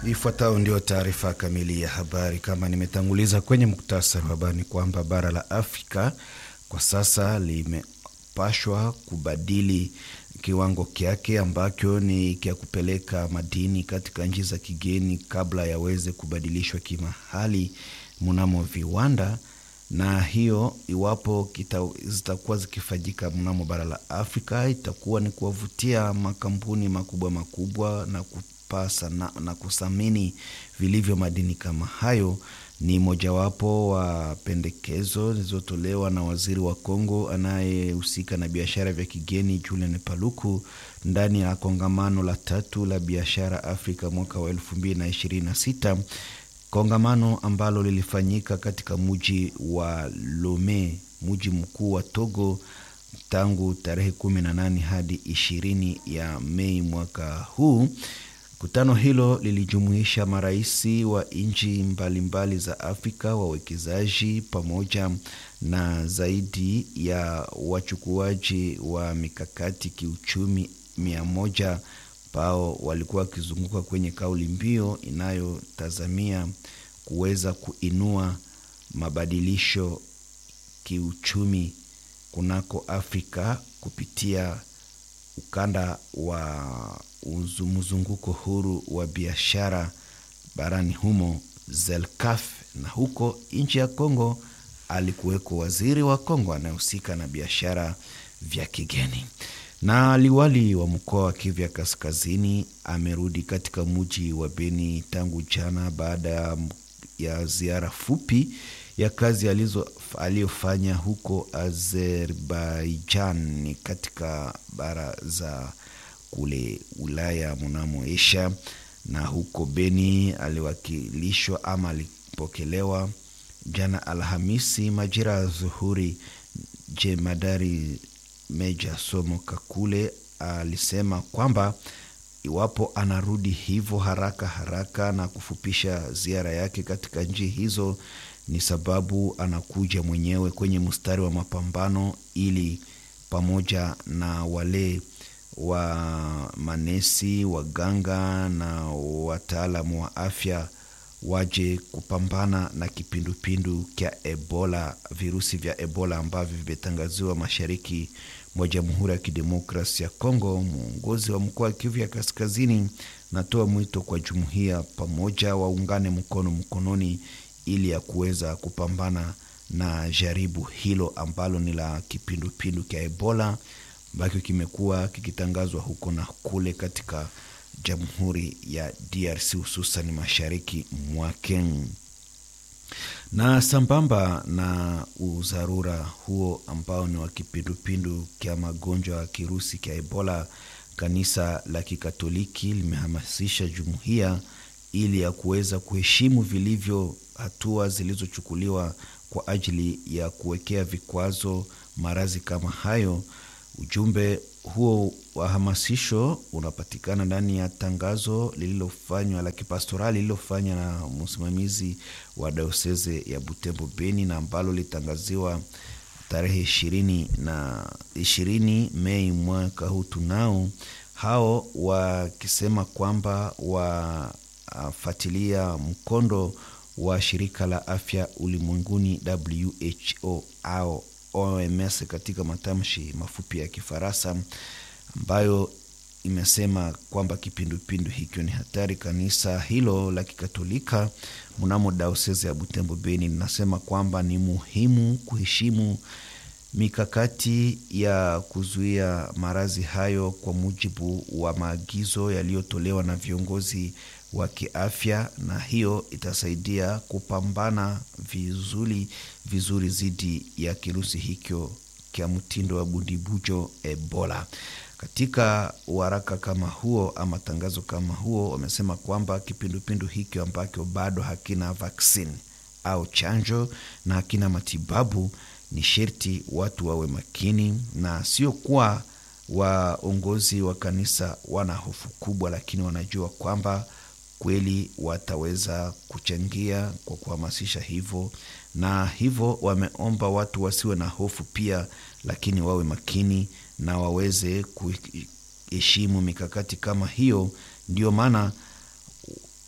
Ifuatayo ndio taarifa kamili ya habari. Kama nimetanguliza kwenye muktasari wa habari, ni kwamba bara la Afrika kwa sasa limepashwa kubadili kiwango kyake ambacho ni kya kupeleka madini katika nchi za kigeni kabla yaweze kubadilishwa kimahali mnamo viwanda, na hiyo iwapo kita, zitakuwa zikifanyika mnamo bara la Afrika itakuwa ni kuwavutia makampuni makubwa makubwa na kupasa na, na kusamini vilivyo madini kama hayo. Ni mojawapo wa pendekezo zilizotolewa na waziri wa Kongo anayehusika na biashara vya kigeni Julian Paluku ndani ya kongamano la tatu la biashara Afrika mwaka wa elfu mbili na ishirini na sita kongamano ambalo lilifanyika katika muji wa Lome, muji mkuu wa Togo tangu tarehe kumi na nane hadi ishirini ya Mei mwaka huu. Kutano hilo lilijumuisha maraisi wa nchi mbalimbali za Afrika, wawekezaji pamoja na zaidi ya wachukuaji wa mikakati kiuchumi mia moja ambao walikuwa wakizunguka kwenye kauli mbiu inayotazamia kuweza kuinua mabadilisho kiuchumi kunako Afrika kupitia ukanda wa mzunguko huru wa biashara barani humo ZELCAF. Na huko nchi ya Kongo alikuweko waziri wa Kongo anayehusika na biashara vya kigeni. Na liwali wa mkoa wa Kivu ya Kaskazini amerudi katika muji wa Beni tangu jana baada ya ziara fupi ya kazi aliyofanya huko Azerbaijan katika bara za kule Ulaya mnamo Asia. Na huko Beni aliwakilishwa ama alipokelewa jana Alhamisi majira ya zuhuri. Jemadari Meja Somo Kakule alisema kwamba iwapo anarudi hivyo haraka haraka na kufupisha ziara yake katika nchi hizo ni sababu anakuja mwenyewe kwenye mstari wa mapambano ili pamoja na wale wa manesi, waganga na wataalamu wa afya waje kupambana na kipindupindu kya Ebola, virusi vya Ebola ambavyo vimetangaziwa mashariki mwa Jamhuri ya Kidemokrasi ya Kongo. Mwongozi wa mkoa wa Kivu ya Kaskazini natoa mwito kwa jumuiya pamoja waungane mkono mkononi ili ya kuweza kupambana na jaribu hilo ambalo ni la kipindupindu kya Ebola ambacho kimekuwa kikitangazwa huko na kule katika Jamhuri ya DRC hususan mashariki mwake. Na sambamba na udharura huo ambao ni wa kipindupindu kya magonjwa ya kirusi kya Ebola, kanisa la Kikatoliki limehamasisha jumuiya ili ya kuweza kuheshimu vilivyo hatua zilizochukuliwa kwa ajili ya kuwekea vikwazo maradhi kama hayo. Ujumbe huo wa hamasisho unapatikana ndani ya tangazo lililofanywa la kipastorali lililofanywa na msimamizi wa dioseze ya Butembo Beni, na ambalo litangaziwa tarehe ishirini na ishirini Mei mwaka huu. Tunao hao wakisema kwamba wafuatilia mkondo wa shirika la afya ulimwenguni WHO au OMS katika matamshi mafupi ya Kifaransa, ambayo imesema kwamba kipindupindu hicho ni hatari. Kanisa hilo la Kikatolika mnamo daosezi ya Butembo Beni linasema kwamba ni muhimu kuheshimu mikakati ya kuzuia maradhi hayo kwa mujibu wa maagizo yaliyotolewa na viongozi wa kiafya, na hiyo itasaidia kupambana vizuri vizuri dhidi ya kirusi hicho kya mtindo wa bundibujo Ebola. Katika waraka kama huo ama tangazo kama huo, wamesema kwamba kipindupindu hicho ambacho bado hakina vaksini au chanjo na hakina matibabu, ni sherti watu wawe makini, na sio kuwa waongozi wa kanisa wana hofu kubwa, lakini wanajua kwamba kweli wataweza kuchangia kwa kuhamasisha hivyo, na hivyo wameomba watu wasiwe na hofu pia, lakini wawe makini na waweze kuheshimu mikakati kama hiyo. Ndio maana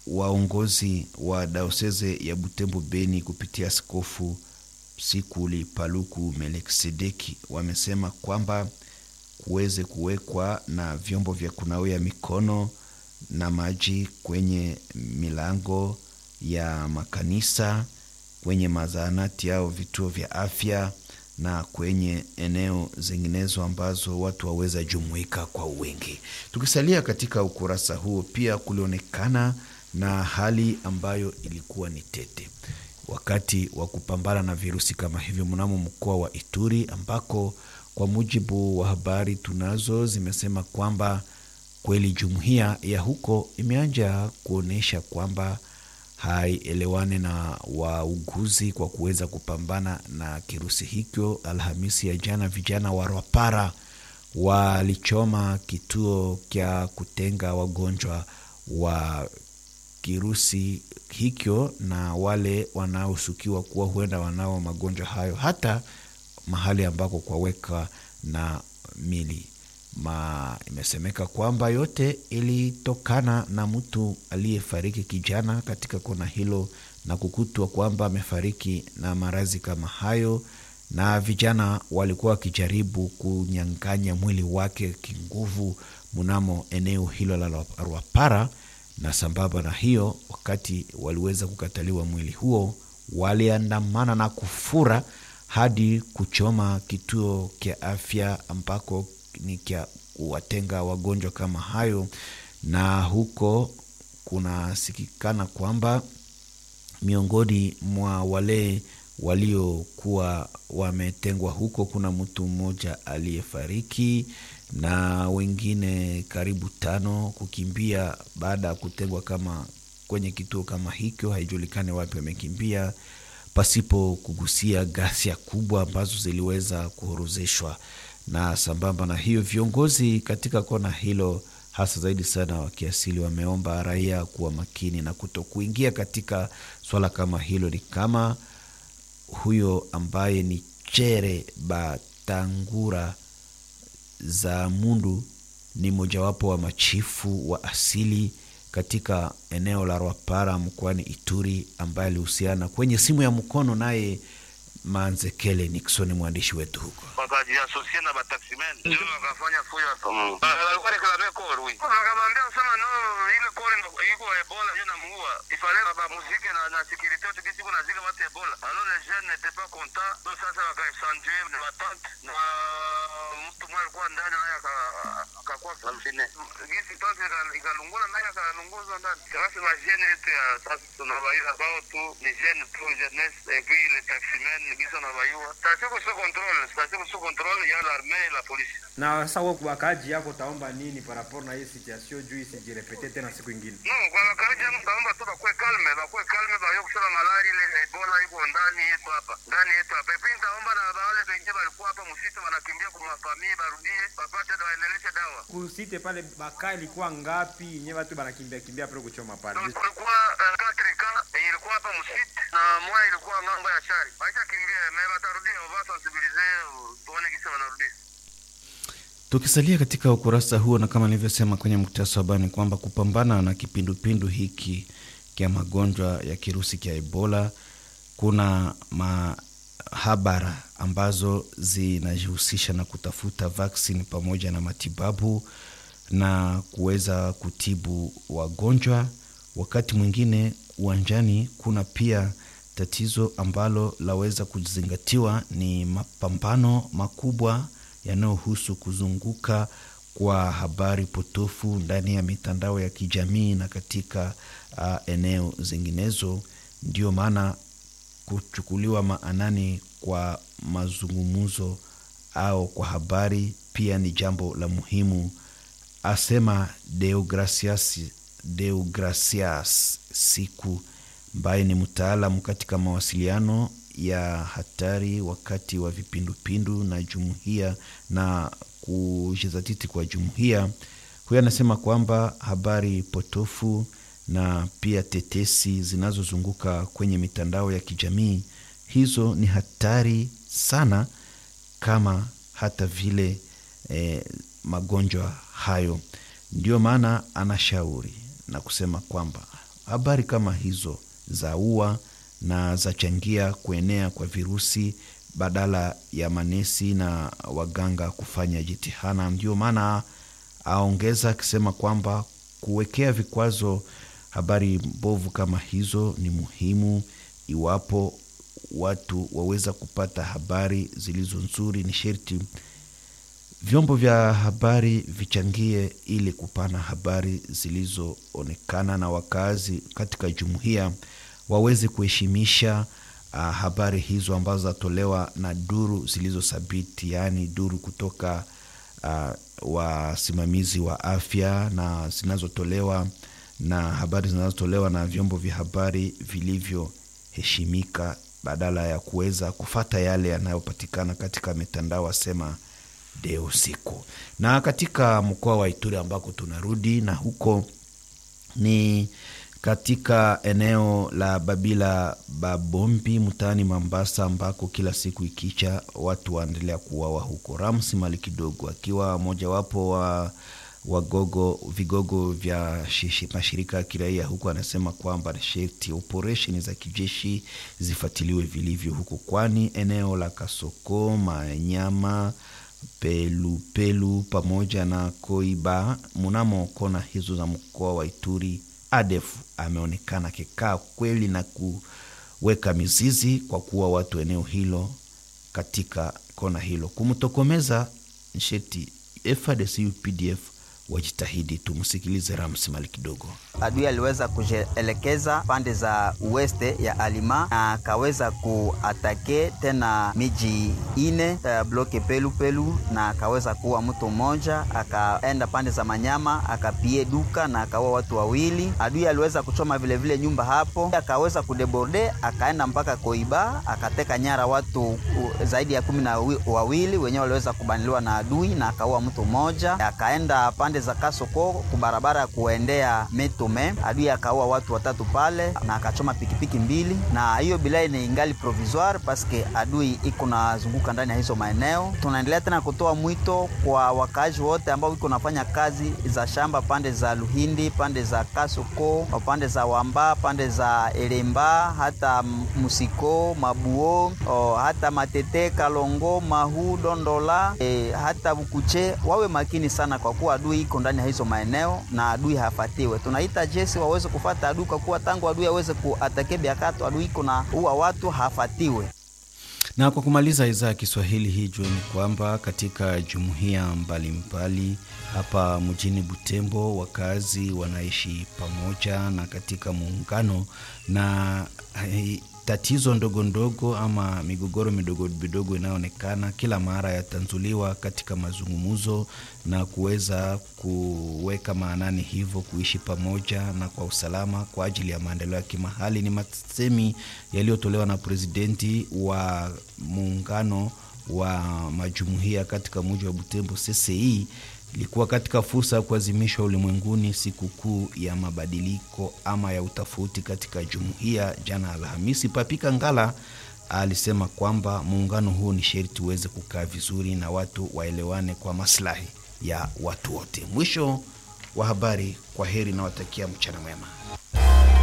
waongozi wa daoseze ya Butembo Beni kupitia askofu Sikuli Paluku Melkisedeki wamesema kwamba kuweze kuwekwa na vyombo vya kunawia mikono na maji kwenye milango ya makanisa, kwenye mazahanati au vituo vya afya na kwenye eneo zinginezo ambazo watu waweza jumuika kwa wingi. Tukisalia katika ukurasa huo, pia kulionekana na hali ambayo ilikuwa ni tete wakati wa kupambana na virusi kama hivyo mnamo mkoa wa Ituri, ambako kwa mujibu wa habari tunazo zimesema kwamba kweli jumuiya ya huko imeanja kuonyesha kwamba haielewane na wauguzi kwa kuweza kupambana na kirusi hicho. Alhamisi ya jana, vijana wa Rwapara walichoma kituo cha kutenga wagonjwa wa kirusi hicho na wale wanaoshukiwa kuwa huenda wanao magonjwa hayo, hata mahali ambako kwaweka na mili ma imesemeka kwamba yote ilitokana na mtu aliyefariki kijana katika kona hilo na kukutwa kwamba amefariki na maradhi kama hayo, na vijana walikuwa wakijaribu kunyang'anya mwili wake kinguvu mnamo eneo hilo la Rwapara, na sambamba na hiyo, wakati waliweza kukataliwa mwili huo, waliandamana na kufura hadi kuchoma kituo cha afya ambako ni kya kuwatenga wagonjwa kama hayo, na huko kunasikikana kwamba miongoni mwa wale waliokuwa wametengwa huko kuna mtu mmoja aliyefariki na wengine karibu tano kukimbia baada ya kutengwa kama kwenye kituo kama hicho, haijulikani wapi wamekimbia, pasipo kugusia ghasia kubwa ambazo ziliweza kuhorozeshwa na sambamba na hiyo, viongozi katika kona hilo hasa zaidi sana wa kiasili wameomba raia kuwa makini na kuto kuingia katika swala kama hilo. Ni kama huyo ambaye ni Chere Batangura za Mundu ni mojawapo wa machifu wa asili katika eneo la Rwapara mkoani Ituri, ambaye alihusiana kwenye simu ya mkono naye Manzekele Nixon, mwandishi wetu huko, wakajiasosia na bataximen ndio wakafanya fuyo hapo. Walikuwa reklame kore huyu wakamwambia kusema no, ile kore iko Ebola ndio namuua ifale baba muziki na na security yote kisi kuna zika watu Ebola alors les jeunes n'étaient pas contents donc sasa wakaesandue na watante na mtu mmoja alikuwa ndani naye akakuwa kamfine gisi pasi ikalungula naye akalunguzwa ndani sasa na jeune yetu ya sasa tunabaila bao tu ni jeune tu jeunesse et puis les taximen gizo na bayua station sous contrôle station sous contrôle ya l'armée et la police na sasa wewe wakaji yako taomba nini par rapport na hii situation juu isijirepete tena siku ingine? No, kwa wakaji yangu taomba tu bakwe kalme, bakwe kalme bayo kusema malari ile Ebola iko ndani yetu hapa. Ndani yetu hapa. Epi nitaomba na wale wengine walikuwa hapa msitu wanakimbia kwa mafamilia barudie, wapate dawa endeleshe dawa. Kusite pale baka ilikuwa ngapi nye watu banakimbia kimbia pale kuchoma pale? Kulikuwa uh, katrika ilikuwa hapa msitu na moja ilikuwa ngambo ya shari. Acha kimbia, mimi batarudia, wao sensibilize, tuone kisa wanarudia. Tukisalia katika ukurasa huo, na kama nilivyosema kwenye muktasari wa habari ni kwamba kupambana na kipindupindu hiki kya magonjwa ya kirusi cha Ebola, kuna mahabara ambazo zinajihusisha na kutafuta vaksini pamoja na matibabu na kuweza kutibu wagonjwa. Wakati mwingine uwanjani kuna pia tatizo ambalo laweza kuzingatiwa, ni mapambano makubwa yanayohusu kuzunguka kwa habari potofu ndani ya mitandao ya kijamii na katika uh, eneo zinginezo. Ndio maana kuchukuliwa maanani kwa mazungumzo au kwa habari pia ni jambo la muhimu, asema Deogracias, Deogracias Siku ambaye ni mtaalamu katika mawasiliano ya hatari wakati wa vipindupindu na jumuiya na kujizatiti kwa jumuiya. Huyo anasema kwamba habari potofu na pia tetesi zinazozunguka kwenye mitandao ya kijamii hizo ni hatari sana, kama hata vile eh, magonjwa hayo. Ndio maana anashauri na kusema kwamba habari kama hizo za ua na zachangia kuenea kwa virusi badala ya manesi na waganga kufanya jitihada. Ndio maana aongeza akisema kwamba kuwekea vikwazo habari mbovu kama hizo ni muhimu iwapo watu waweza kupata habari zilizo nzuri. Ni sherti vyombo vya habari vichangie ili kupana habari zilizoonekana na wakazi katika jumuiya waweze kuheshimisha uh, habari hizo ambazo zatolewa na duru zilizothabiti, yaani duru kutoka uh, wasimamizi wa afya na zinazotolewa na habari zinazotolewa na vyombo vya habari vilivyoheshimika badala ya kuweza kufata yale yanayopatikana katika mitandao asema de usiku. Na katika mkoa wa Ituri ambako tunarudi na huko ni katika eneo la Babila Babombi mtaani Mambasa, ambako kila siku ikicha watu waendelea kuuawa huko. Ramsi Mali kidogo akiwa mojawapo wa wagogo vigogo vya shishi, mashirika ya kiraia huku anasema kwamba sherti operesheni za kijeshi zifuatiliwe vilivyo huko, kwani eneo la Kasoko, Manyama, Pelupelu pelu, pamoja na Koiba mnamo kona hizo za mkoa wa Ituri ADF ameonekana akikaa kweli na kuweka mizizi kwa kuwa watu eneo hilo katika kona hilo kumtokomeza nsheti FARDC UPDF wajitahidi. Tumsikilize Rams Mali kidogo. Adui aliweza kujielekeza pande za uweste ya Alima na akaweza kuatake tena miji ine uh, bloke pelu pelu, na akaweza kuua mtu mmoja, akaenda pande za Manyama akapie duka na akaua watu wawili. Adui aliweza kuchoma vilevile vile nyumba hapo, akaweza kudeborde akaenda mpaka Koiba akateka nyara watu uh, zaidi ya kumi na wawili wenyewe waliweza kubaniliwa na adui na akaua mtu mmoja, akaenda pande za Kasoko kubarabara ya kuendea Metome, adui akaua watu watatu pale na akachoma pikipiki mbili, na hiyo bilai ni ingali provisoire paske adui iko nazunguka ndani ya hizo maeneo. Tunaendelea tena kutoa mwito kwa wakaaji wote ambao iko nafanya kazi za shamba pande za Luhindi, pande za Kasoko, pande za Wamba, pande za Elemba, hata Musiko, Mabuo, o, hata Matete, Kalongo, Mahu, Dondola, e, hata Bukuche wawe makini sana kwa kuwa adui iko ndani ya hizo maeneo na adui hafatiwe. Tunaita jesi waweze kufata adui kwa kuwa tangu adui aweze kuatake biakato adui iko na uwa watu hafatiwe. Na kwa kumaliza idhaa ya Kiswahili hii jueni kwamba katika jumuiya mbalimbali hapa mjini Butembo wakazi wanaishi pamoja na katika muungano na hai, tatizo ndogo ndogo ama migogoro midogo midogo inayoonekana kila mara yatanzuliwa katika mazungumzo na kuweza kuweka maanani hivyo kuishi pamoja na kwa usalama kwa ajili ya maendeleo ya kimahali. Ni masemi yaliyotolewa na presidenti wa muungano wa majumuiya katika mji wa Butembo CCI ilikuwa katika fursa ya kuadhimishwa ulimwenguni sikukuu ya mabadiliko ama ya utofauti katika jumuiya jana Alhamisi. Papika Ngala alisema kwamba muungano huu ni sherti uweze kukaa vizuri na watu waelewane kwa maslahi ya watu wote. Mwisho wa habari. Kwa heri, nawatakia mchana mwema.